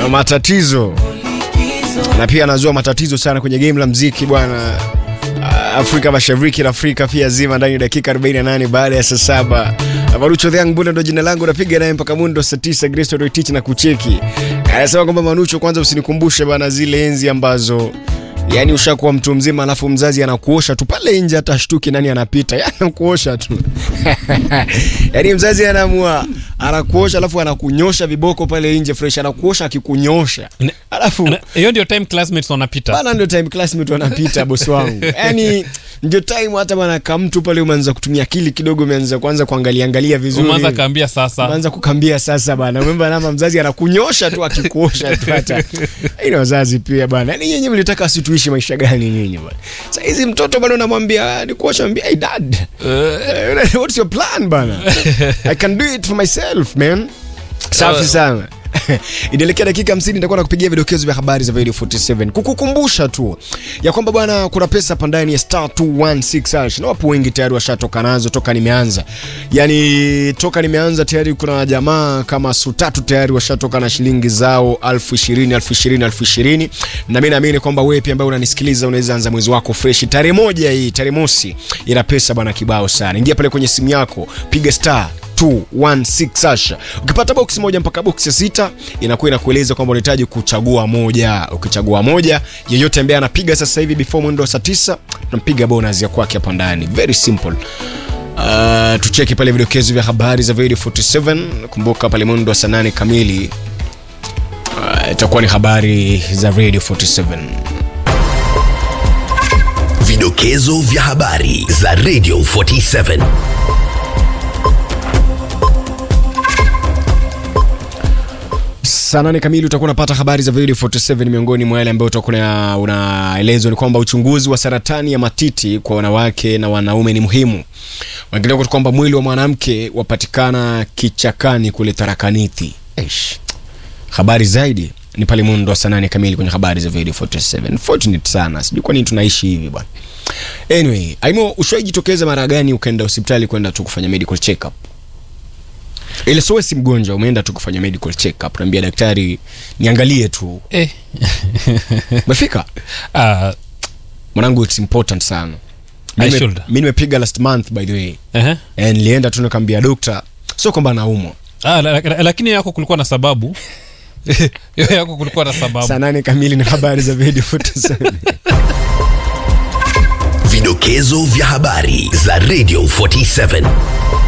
matatizo na pia anazua matatizo sana kwenye game la mziki bwana Afrika Mashariki na Afrika pia zima ndani ya dakika 48 baada ya saa saba. Manucho the Young Bull ndo jina langu, napiga naye mpaka mundo saa 9 Grace Roitich na kucheki. Anasema kwamba Manucho, kwanza usinikumbushe bana zile enzi ambazo yani ushakuwa mtu mzima alafu mzazi anakuosha tu pale nje, hata shtuki nani anapita, yani anakuosha tu yani mzazi anaamua anakuosha alafu anakunyosha viboko pale nje fresh, anakuosha akikunyosha Ne- alafu Ana- hiyo ndio time classmates wanapita bana ndio time classmate wanapita bosi wangu yani ndio time hata bana kamtu pale umeanza kutumia akili kidogo umeanza kuanza kuangalia angalia vizuri umeanza kaambia sasa umeanza kukambia sasa bana umemba nama mzazi anakunyosha tu akikuosha tu hata ina wazazi pia bana yani nyinyi mlitaka situishi maisha gani nyinyi bana sasa hizi mtoto bado namwambia ni kuosha mbia hey dad uh, what's your plan bana i can do it for myself man safi sana inaelekea dakika 50 nitakuwa nakupigia vidokezo vya habari za Radio 47 kukukumbusha tu ya kwamba bwana kuna pesa hapa ndani ya star 216 hash na wapo wengi tayari washatoka nazo toka nimeanza yani toka nimeanza tayari kuna jamaa kama su tatu tayari washatoka na shilingi zao elfu ishirini elfu ishirini elfu ishirini na mi naamini kwamba wewe pia ambaye unanisikiliza unaweza anza mwezi wako fresh tarehe moja hii tarehe mosi ina pesa bwana kibao sana ingia pale kwenye simu yako piga star 216 hash. Ukipata box moja mpaka box ya sita inakuwa inakueleza kwamba unahitaji kuchagua moja. Ukichagua moja, yeyote ambaye anapiga sasa hivi before mwendo wa saa tisa tunampiga bonus ya kwake hapa ndani. Very simple. Uh, tucheki pale vidokezo vya habari za Radio 47. Kumbuka pale mwendo wa saa nane kamili uh, itakuwa ni habari za Radio 47. Vidokezo vya habari za Radio 47. saa nane kamili utakuwa unapata habari za Radio 47. Miongoni mwa yale ambayo utakuwa una- unaelezwa ni kwamba uchunguzi wa saratani ya matiti kwa wanawake na wanaume ni muhimu. Wengineko kwamba mwili wa mwanamke wapatikana kichakani kule Tharakanithi. Eish. Habari zaidi ni pale mundo wa saa nane kamili kwenye habari za Radio 47. Fortunate sana, sijui kwa nini tunaishi hivi bwana. Anyway, Aimo, ushaijitokeza mara gani ukaenda hospitali kwenda tu kufanya medical check up? ile sowe si mgonjwa umeenda tu kufanya medical check up naambia daktari niangalie tu eh. umefika Ah, mwanangu it's important sana I Mi nime- should. mi nimepiga last month by the way ehe. Eh, nilienda tu nikaambia dokta sio kwamba naumwa Ah, la- la- lakini yako kulikuwa na sababu Hiyo yako kulikuwa na sababu saa nane kamili na habari za video 47 Vidokezo vya habari za Radio 47.